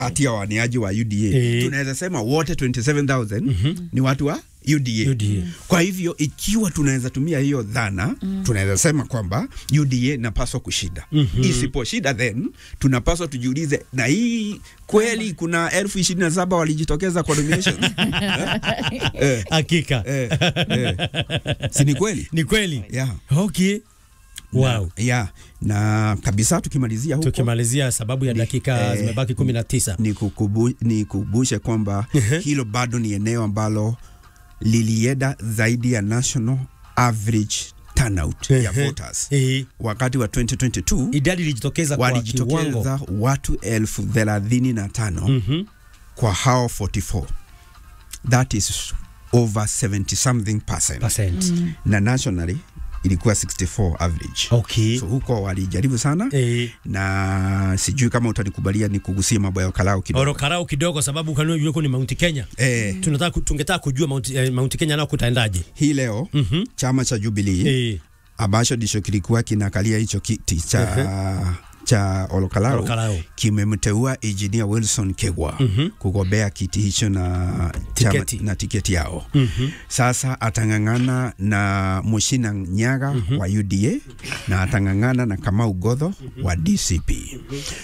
kati ya waniaji wa UDA Eh. tunaweza sema wote 27000 ni watu wa UDA. UDA. Kwa hivyo ikiwa tunaweza tumia hiyo dhana tunaweza sema kwamba UDA inapaswa kushinda. Isiposhinda then tunapaswa tujiulize, na hii kweli kuna elfu ishirini na saba walijitokeza kwa nomination eh, Hakika eh, eh. si ni kweli? ni kweli. Yeah. Okay. Wow. Yeah. Na kabisa tukimalizia huko Tukimalizia sababu ya dakika eh, zimebaki kumi na tisa. ni kukubu, ni kubushe kwamba hilo bado ni eneo ambalo lilienda zaidi ya national average turnout ya Ehe. voters Eh, wakati wa 2022 idadi ilijitokeza kwa kiwango. walijitokeza watu elfu thelathini na tano Mhm. kwa hao 44 that is over 70 something percent Percent. na nationally ilikuwa 64 average Okay. so huko walijaribu sana Eh, na sijui kama utanikubalia ni kugusia mambo ya ukalao kidogo orokarau kidogo sababu kanuni yuko ni Mount Kenya. eh, Tunataka ku- tungetaka kujua Mount, eh, Mount Kenya nao kutaendaje? hii leo Mhm. chama cha Jubilee Eh, ambacho ndicho kilikuwa kinakalia hicho kiti cha cha Olokalao Olokalao. kimemteua engineer Wilson Kegwa kugombea kiti hicho na Tiketi. chama, na tiketi yao. Mhm. Sasa atang'ang'ana na Mushina Nyaga wa UDA na atang'ang'ana na Kamau Godho wa DCP.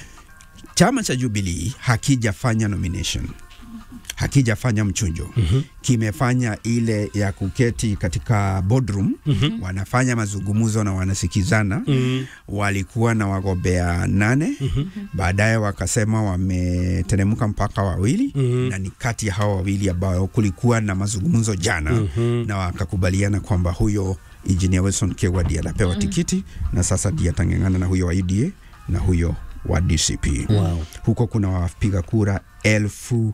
Chama cha Jubilee hakijafanya nomination, hakijafanya mchujo kimefanya ile ya kuketi katika boardroom wanafanya mazungumzo na wanasikizana Mm. walikuwa na wagombea nane baadaye wakasema wameteremka mpaka wawili Mhm. na ni kati ya hawa wawili ambao kulikuwa na mazungumzo jana na wakakubaliana kwamba huyo engineer Wilson Kegwa ndiye anapewa tikiti na sasa ndiye atang'ang'ana na huyo wa UDA na huyo wa DCP Wow. huko kuna wapiga kura elfu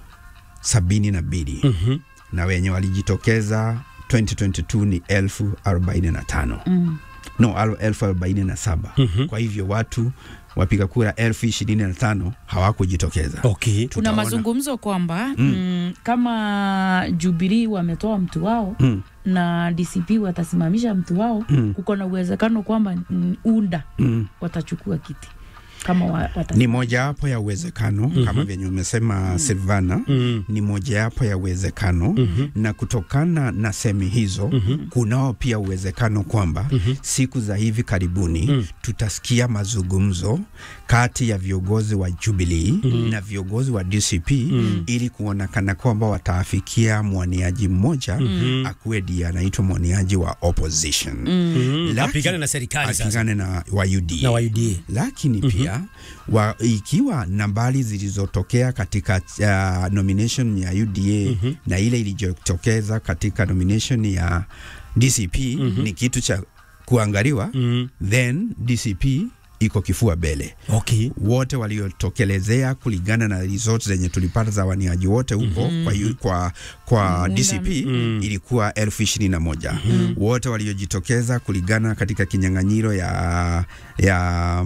sabini na mbili Mhm. na wenye walijitokeza 2022 ni elfu arobaini na tano no al- elfu arobaini na saba kwa hivyo watu wapiga kura elfu ishirini na tano hawakujitokeza Okay. kuna Tutaona. mazungumzo kwamba mm. kama Jubilee wametoa mtu wao Mm. na DCP watasimamisha mtu wao Mm. kuko na uwezekano kwamba mm, UNDA Mm. watachukua kiti kama wa, wata ni mojawapo ya uwezekano kama vyenye umesema Silvana Mm. ni mojawapo ya uwezekano na kutokana na semi hizo kunao pia uwezekano kwamba siku za hivi karibuni tutasikia mazungumzo kati ya viongozi wa Jubilee na viongozi wa DCP ili kuonekana kwamba wataafikia mwaniaji mmoja akuwe ndiye anaitwa mwaniaji wa opposition Mm. Laki- Apigane na serikali sasa apigane na wa UDA na wa UDA. lakini pia wa, ikiwa nambari zilizotokea katika uh, nomination ya UDA na ile ilijitokeza katika nomination ya DCP ni kitu cha kuangaliwa Mm. then DCP iko kifua mbele Okay. wote waliotokelezea kulingana na results zenye tulipata za waniaji wote huko kwa, yu- kwa, kwa DCP ilikuwa elfu ishirini na moja wote waliojitokeza kulingana katika kinyang'anyiro ya, ya,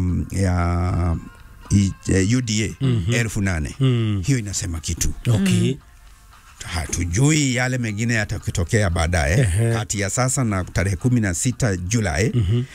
ya i- eh, UDA elfu nane Mm. hiyo inasema kitu Okay. hatujui yale mengine yatakitokea baadaye Ehe. kati ya sasa na tarehe kumi na sita Julai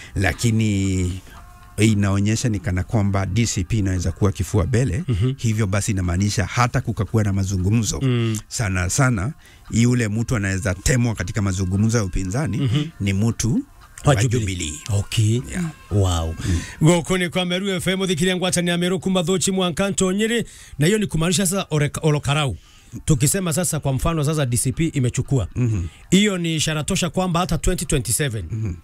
lakini inaonyesha ni kana kwamba DCP inaweza kuwa kifua mbele hivyo basi inamaanisha hata kukakuwa na mazungumzo Mm. sana sana yule mtu anaweza temwa katika mazungumzo ya upinzani ni mtu Wa wa Jubilee. Jubilee Okay. Yeah. Wow. Goko ni kwa Meru FM thikiria ngwatani ya Meru kuma thochi mwankanto nyiri na hiyo ni kumaanisha sasa oreka- olokarau. Tukisema sasa kwa mfano sasa DCP imechukua. Hiyo ni ishara tosha kwamba hata 2027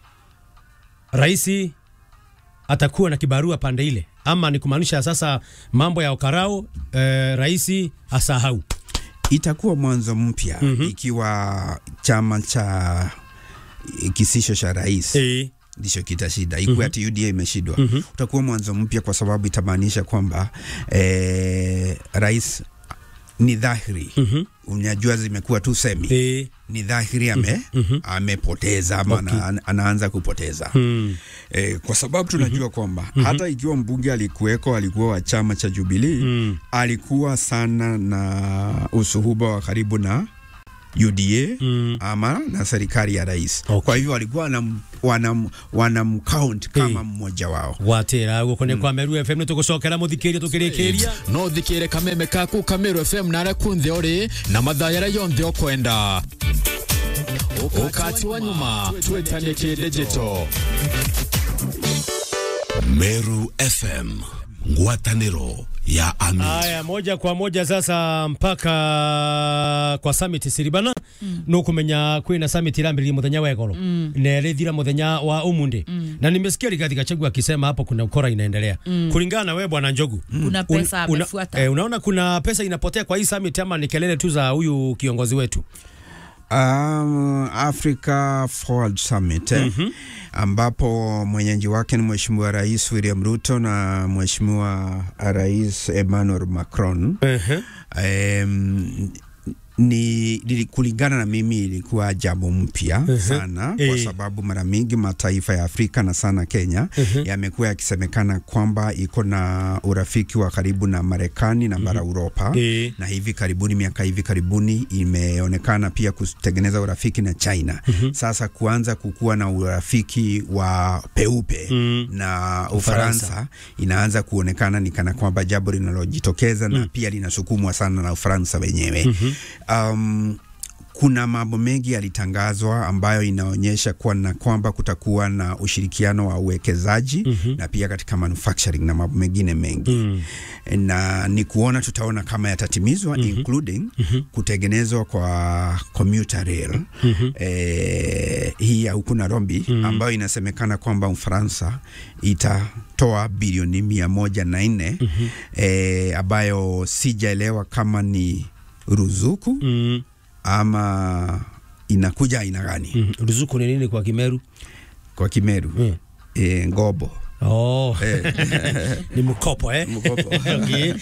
Raisi atakuwa na kibarua pande ile ama ni kumaanisha sasa mambo ya okarau eh, raisi asahau. itakuwa mwanzo mpya ikiwa chama cha kisisho cha rais Eh. ndicho kitashinda ikuwa ati UDA imeshindwa utakuwa mwanzo mpya kwa sababu itamaanisha kwamba eh, rais ni dhahiri unajua zimekuwa tu semi Eh. ni dhahiri ame, amepoteza ama Okay. ana, anaanza kupoteza Mm. E, kwa sababu tunajua kwamba hata ikiwa mbunge alikuweko alikuwa wa chama cha Jubilee Mm. alikuwa sana na usuhuba wa karibu na UDA Mm. ama na serikali ya rais. Okay. Kwa hivyo walikuwa wanam, wanam, wanamcount kama mmoja wao. gwatira guko ni kwa Meru FM nitugucokera muthikiria tukirikiria no thikire kameme kaku kameru fm nare kunthe uri na mathayara yonthe ukwenda ukati wa nyuma twetanie kidigito Meru FM ngwatanĩro ya Ami. Aya, moja kwa moja sasa mpaka kwa summit siribana mm. nukumenya kwina summit irambiririe muthenya wa egoro mm. na irithira muthenya wa umundi mm. na nimesikia Rigathi Gachagua akisema hapo kuna ukora inaendelea mm. kulingana na wewe bwana Njogu Kuna pesa una, amefuata. eh, unaona kuna pesa inapotea kwa hii summit ama ni kelele tu za huyu kiongozi wetu Um, Africa Forward Summit eh, ambapo mwenyeji wake ni Mheshimiwa Rais William Ruto na Mheshimiwa Rais Emmanuel Macron. Um, ni li- kulingana na mimi ilikuwa jambo mpya sana kwa Eh. sababu mara mingi mataifa ya Afrika na sana Kenya yamekuwa yakisemekana kwamba iko na urafiki wa karibu na Marekani na bara Uropa Eh. na hivi karibuni, miaka hivi karibuni imeonekana pia kutengeneza urafiki na China. Sasa kuanza kukuwa na urafiki wa peupe Mm. na Ufaransa. Ufaransa inaanza kuonekana ni kana kwamba jambo linalojitokeza na pia linasukumwa sana na Ufaransa wenyewe. Um, kuna mambo mengi yalitangazwa ambayo inaonyesha kuwa na kwamba kutakuwa na ushirikiano wa uwekezaji na pia katika manufacturing na mambo mengine mengi na ni kuona tutaona kama yatatimizwa including kutengenezwa kwa commuter rail eh, hii ya huku Nairobi ambayo inasemekana kwamba Ufaransa itatoa bilioni mia moja na nne eh, ambayo sijaelewa kama ni ruzuku mm. ama inakuja aina gani mm. ruzuku ni nini kwa Kimeru kwa Kimeru mm. e, ngobo oh. ni mkopo eh? Mkopo. okay.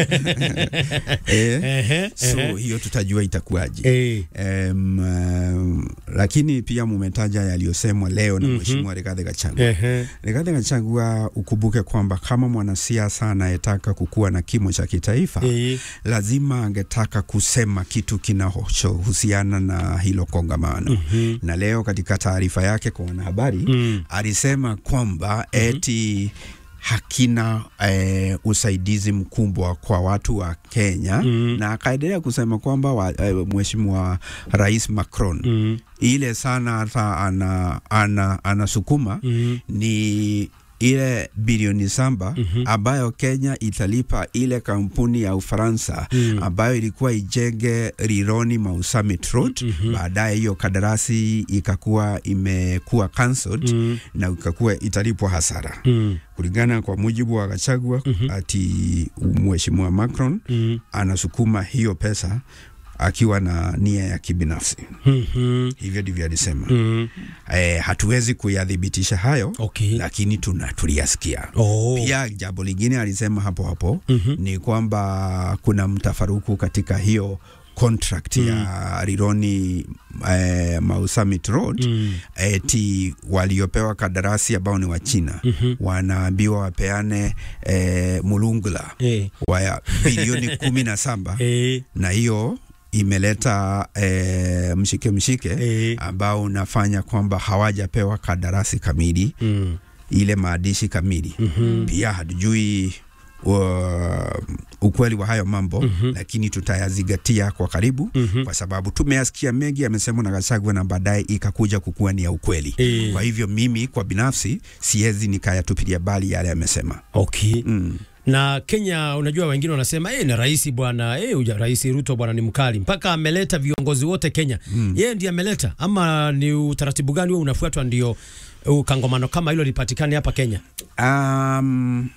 e, Ehe, so ehe. hiyo tutajua itakuwaje Eh. um, um, lakini pia mumetaja yaliyosemwa leo na mheshimiwa Rigathi Gachagua Ehe. Rigathi Gachagua ukumbuke kwamba kama mwanasiasa anayetaka kukuwa na kimo cha kitaifa Eh. lazima angetaka kusema kitu kinachohusiana na hilo kongamano na leo katika taarifa yake kwa wanahabari Mm. alisema kwamba eti hakina eh, usaidizi mkubwa kwa watu wa Kenya Mm. na akaendelea kusema kwamba wa- eh, mheshimiwa Rais Macron Mm. ile sana hata ana, ana, anasukuma Mm. ni ile bilioni saba ambayo Kenya italipa ile kampuni ya Ufaransa Mm. ambayo ilikuwa ijenge Rironi Mau Summit Road. Baadaye hiyo kadarasi ikakuwa imekuwa cancelled Mm. na ikakuwa italipwa hasara Mm. kulingana kwa mujibu wa Gachagua ati mheshimiwa Macron Mm. anasukuma hiyo pesa akiwa na nia ya kibinafsi. Mhm. Hivyo ndivyo alisema. Mm. Eh, hatuwezi kuyathibitisha hayo Okay. lakini tuna tuliyasikia. Oh. Pia jambo lingine alisema hapo hapo Mhm. ni kwamba kuna mtafaruku katika hiyo contract ya Rironi eh, Mau Summit Road Mm. eti waliopewa kandarasi ambao ni wa China wanaambiwa wapeane eh, mulungula Eh. wa bilioni kumi na saba Eh. na hiyo imeleta eh, mshike mshike Eh. ambao unafanya kwamba hawajapewa kandarasi kamili Mm. ile maandishi kamili pia hatujui uh, ukweli wa hayo mambo lakini tutayazingatia kwa karibu kwa sababu tumeyasikia mengi yamesemwa na Gachagua na baadaye ikakuja kukuwa ni ya ukweli Eh. kwa hivyo mimi kwa binafsi siwezi nikayatupilia bali yale yamesema Okay. mm. na Kenya unajua, wengine wanasema eh, na rais bwana eh, uja- rais Ruto bwana ni mkali mpaka ameleta viongozi wote Kenya. Yeye ndiye ameleta ama ni utaratibu gani huo unafuatwa ndio ukangomano kama hilo lipatikane hapa Kenya? um,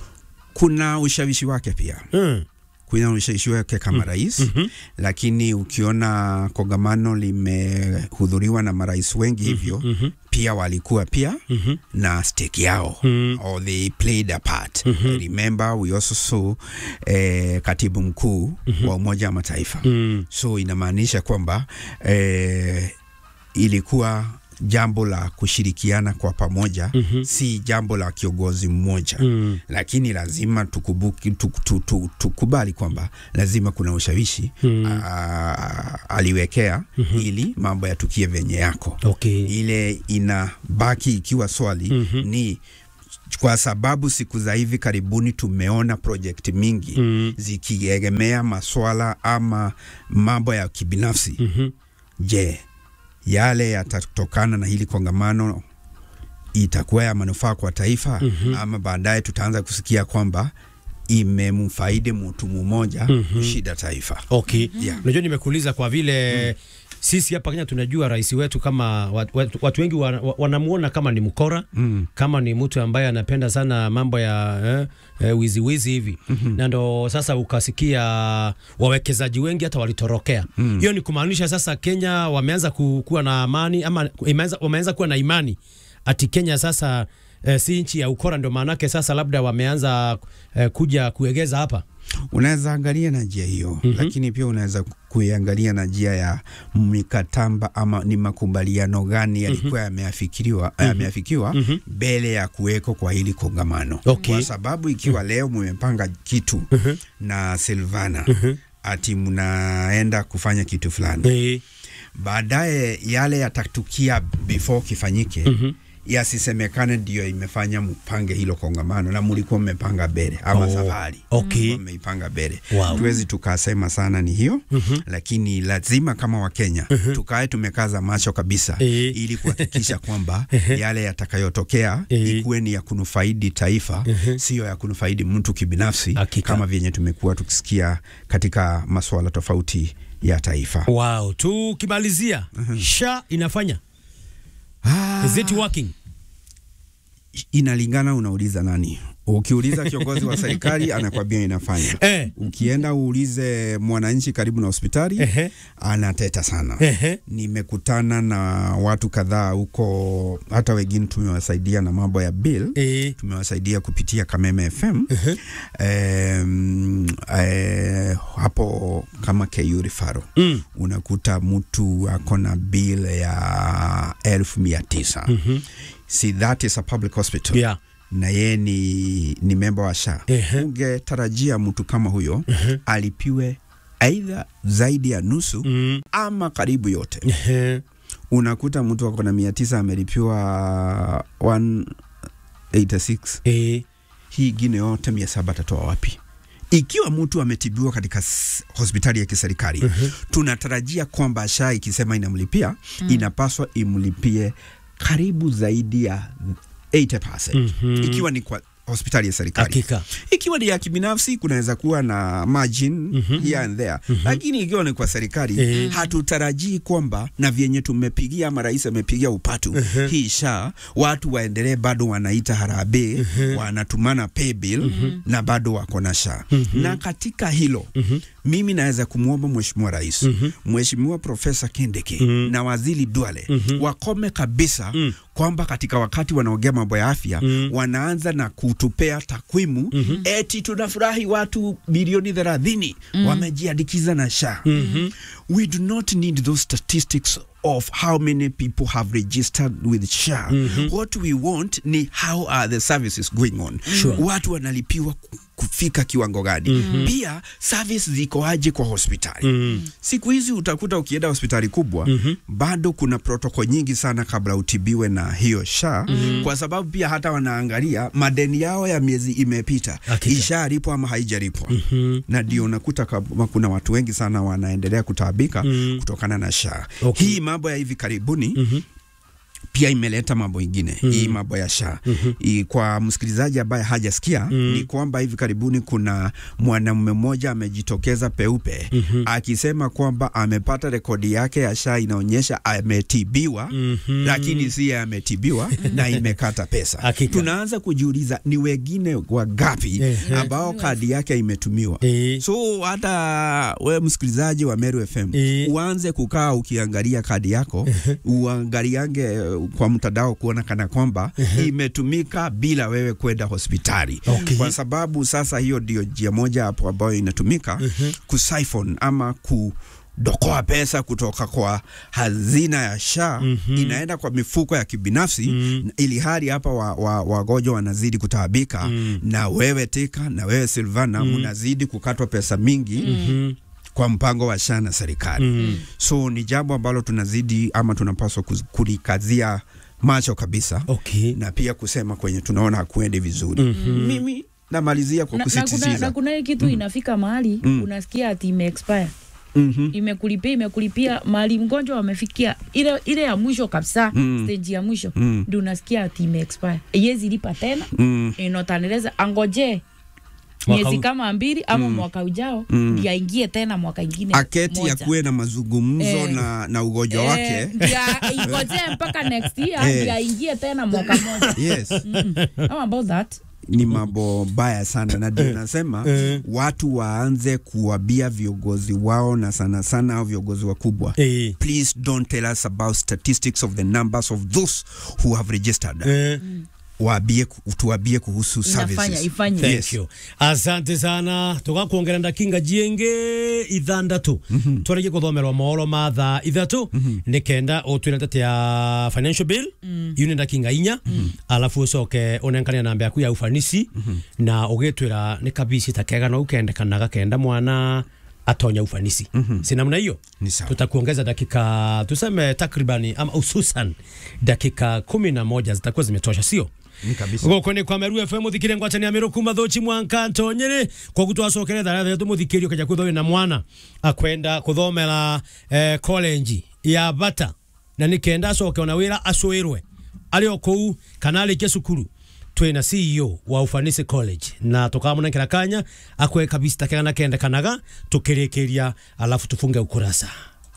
kuna ushawishi wake pia Mm. kuna ushawishi wake kama rais lakini ukiona kongamano limehudhuriwa na marais wengi hivyo pia walikuwa pia na stake yao or they played a part remember we also saw eh, katibu mkuu wa Umoja wa Mataifa Mm. so inamaanisha kwamba eh, ilikuwa jambo la kushirikiana kwa pamoja mm-hmm. si jambo la kiongozi mmoja mm. lakini lazima tukubuki, tuk, tuk, tuk, tukubali kwamba lazima kuna ushawishi mm. aliwekea mm-hmm. ili mambo yatukie venye yako Okay. ile inabaki ikiwa swali mm-hmm. ni kwa sababu siku za hivi karibuni tumeona project mingi mm. zikiegemea maswala ama mambo ya kibinafsi Mhm. je yale yatatokana na hili kongamano itakuwa ya manufaa kwa taifa mm-hmm. ama baadaye tutaanza kusikia kwamba imemfaidi mtu mmoja mm-hmm. kushida taifa Okay. Yeah. Unajua nimekuuliza kwa vile sisi hapa Kenya tunajua rais wetu kama watu, watu, watu wengi wana- wa- wanamuona kama ni mkora mm. kama ni mtu ambaye anapenda sana mambo ya eh, eh, wizi wizi hivi mm-hmm. na ndo sasa ukasikia wawekezaji wengi hata walitorokea hiyo ni kumaanisha sasa Kenya wameanza ku, kuwa na amani ama imeanza, wameanza kuwa na imani ati Kenya sasa eh, si nchi ya ukora, ndio maanake sasa labda wameanza eh, kuja kuegeza hapa unaweza angalia na njia hiyo mm-hmm. lakini pia unaweza kuiangalia na njia ya mikataba ama ni makubaliano gani yalikuwa yameafikiriwa yameafikiwa mbele ya kuweko kwa hili kongamano Okay. kwa sababu ikiwa leo mmepanga kitu na Silvana ati mnaenda kufanya kitu fulani eh, baadaye yale yatatukia before kifanyike mm-hmm yasisemekane ndio imefanya mpange hilo kongamano na mulikuwa mmepanga mbele ama Oh, safari okay. Mlikuwa mmeipanga mbele Wow. tuwezi tukasema sana ni hiyo mm-hmm. lakini lazima kama wakenya mm-hmm. tukae tumekaza macho kabisa Eh. ili kuhakikisha kwamba yale yatakayotokea Eh. ikuwe ni ya kunufaidi taifa sio ya kunufaidi mtu kibinafsi Hakika. kama vyenye tumekuwa tukisikia katika masuala tofauti ya taifa Wow, tukimalizia SHA inafanya is it working? inalingana unauliza nani. Ukiuliza kiongozi wa serikali anakwambia inafanya. Eh. Ukienda uulize mwananchi karibu na hospitali Ehe. anateta sana. Ehe. Nimekutana na watu kadhaa huko, hata wengine tumewasaidia na mambo ya bill Eh, tumewasaidia kupitia Kameme FM em, eh, hapo kama KU Rifaro Mm. unakuta mtu ako na bill ya elfu mia tisa si that is a public hospital yeah. na yeye ni, ni memba wa SHA Ehe. ungetarajia mtu kama huyo alipiwe aidha zaidi ya nusu Mm. ama karibu yote Ehe. unakuta mtu ako na mia tisa amelipiwa 186 Eh, hii ingine yote mia saba atatoa wapi ikiwa mtu ametibiwa katika s- hospitali ya kiserikali uh-huh. tunatarajia kwamba SHA ikisema inamlipia mm. inapaswa imlipie karibu zaidi ya 80% mm-hmm. ikiwa ni kwa hospitali ya serikali hakika. ikiwa ni ya kibinafsi kunaweza kuwa na margin mm-hmm. here and there mm-hmm. lakini ikiwa ni kwa serikali Eh. hatutarajii kwamba na vyenye tumepigia ama rais amepigia upatu uh-huh. hii sha watu waendelee bado wanaita harambee uh-huh. wanatumana pay bill uh-huh. na bado wako na sha uh-huh. na katika hilo uh-huh. mimi naweza kumwomba mheshimiwa rais uh-huh. mheshimiwa profesa Kindiki uh-huh. na waziri Duale uh-huh. wakome kabisa uh-huh. kwamba katika wakati wanaongea mambo ya afya mm. wanaanza na kutupea takwimu mm-hmm. eti tunafurahi watu milioni thelathini mm. wamejiandikiza na SHA mm-hmm. we do not need those statistics of how many people have registered with SHA mm-hmm. what we want ni how are the services going on Sure. watu wanalipiwa ku- kufika kiwango gani mm-hmm. pia service ziko aje kwa hospitali mm-hmm. siku hizi utakuta ukienda hospitali kubwa mm-hmm. bado kuna protoko nyingi sana kabla utibiwe na hiyo SHA mm-hmm. kwa sababu pia hata wanaangalia madeni yao ya miezi imepita Hakika. ishalipwa ama haijalipwa mm-hmm. na ndio unakuta kama kuna watu wengi sana wanaendelea kutaabika mm-hmm. kutokana na SHA Okay. hii mambo ya hivi karibuni mm-hmm pia imeleta mambo ingine mm. hii mambo ya SHA mm-hmm. kwa msikilizaji ambaye hajasikia mm. ni kwamba hivi karibuni kuna mwanamume mmoja amejitokeza peupe mm-hmm. akisema kwamba amepata rekodi yake ya SHA inaonyesha ametibiwa mm-hmm. lakini si yeye ametibiwa na imekata pesa Hakika. tunaanza kujiuliza ni wengine wangapi Ehe. ambao kadi yake imetumiwa Eh. so hata we msikilizaji wa Meru FM Eh. uanze kukaa ukiangalia kadi yako uangaliange eh, kwa mtandao kuona kana kwamba imetumika bila wewe kwenda hospitali Okay. kwa sababu sasa hiyo ndio njia moja hapo ambayo inatumika kusiphon ama ku dokoa pesa kutoka kwa hazina ya SHA mm-hmm. inaenda kwa mifuko ya kibinafsi mm. ili hali hapa wagonjwa wa, wagonjwa wanazidi kutaabika mm. na wewe Tika na wewe Silvana mm. unazidi kukatwa pesa mingi mm-hmm kwa mpango wa SHA na serikali mm. so ni jambo ambalo tunazidi ama tunapaswa kuz- kulikazia macho kabisa Okay. na pia kusema kwenye tunaona hakuendi vizuri mm-hmm. mimi namalizia kwa na, na, kuna, kusisitiza na kuna hii kitu inafika mahali unasikia ati ime expire Mhm. imekulipia imekulipia mahali mgonjwa wamefikia ile ile ya mwisho kabisa Mm. stage ya mwisho Mm. ndio unasikia ati ime expire yezi lipa tena Mm. inotaneleza angoje Mwaka miezi u- kama mbili ama mwaka ujao Mm. ndio aingie tena mwaka ingine aketi moja. ya kuwe na mazungumzo Eh. na, na ugonjwa Eh, wake ndio ingojee mpaka next year Eh. ndio aingie tena mwaka moja yes how about that ni mambo mbaya sana na ndio nasema watu waanze kuwabia viongozi wao na sana sana au viongozi wakubwa Eh. please don't tell us about statistics of the numbers of those who have registered Eh. waambie tuwabie kuhusu inafanya services ifanye Thank Yes. you. asante sana tugakwongera ndakinga jienge ithandatu twarĩkie kũthomerwo mohoro ma thaa ithatu nĩ kenda ũtwĩre ndeto ya financial bill iu nĩ ndakinga inya alafu ũcoke ũnenkania namba yaku ya ufanisi na ũgĩtwĩra nĩ kabici ta kega no ukendekanaga kenda mwana atonya ufanisi si namna hiyo Ni sawa. tutakuongeza dakika tuseme takribani ama hususan dakika kumi na moja zitakuwa zimetosha sio Ni kabisa gũkũ nĩ kwa meru fm mũthikĩre ngwatania mĩrũ kuma thũchi mwanka ntonyĩrĩ koguo twacokere thara thetu mũthikĩri ũkaja kwĩthowĩ na mwana akwenda kũthomera eh, college ya bata na nĩ kenda acoke ona wĩra acũĩrwe arĩ o kũu kana arĩkie cukuru twĩna CEO wa Ufanisi College na tukamũnengera kanya akwe kabisa kega na kendekanaga tukĩrĩkĩria alafu tufunge ukurasa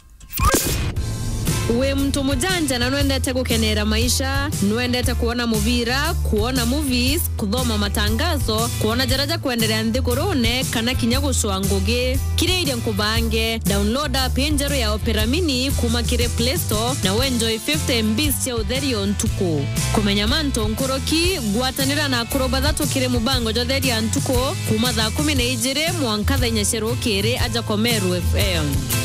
wi mtu mujanja na nwendete gukenera maisha nwendete kuona muvira kuona movies kuthoma matangazo kuona jaraja kuendelea nthigurune kana kinya gucua ngugi kiria iria nkubange download app njeru ya opera mini kuma kiri play store na wenjoy 50 mbs cia utherio ntuku kumenya manto nkuruki gwatanira na akuru bathatu kiri mubango jotheria ntuku kuma thaa kumi na ijiri mwanka thaa inya cia rukiri aja komeru fm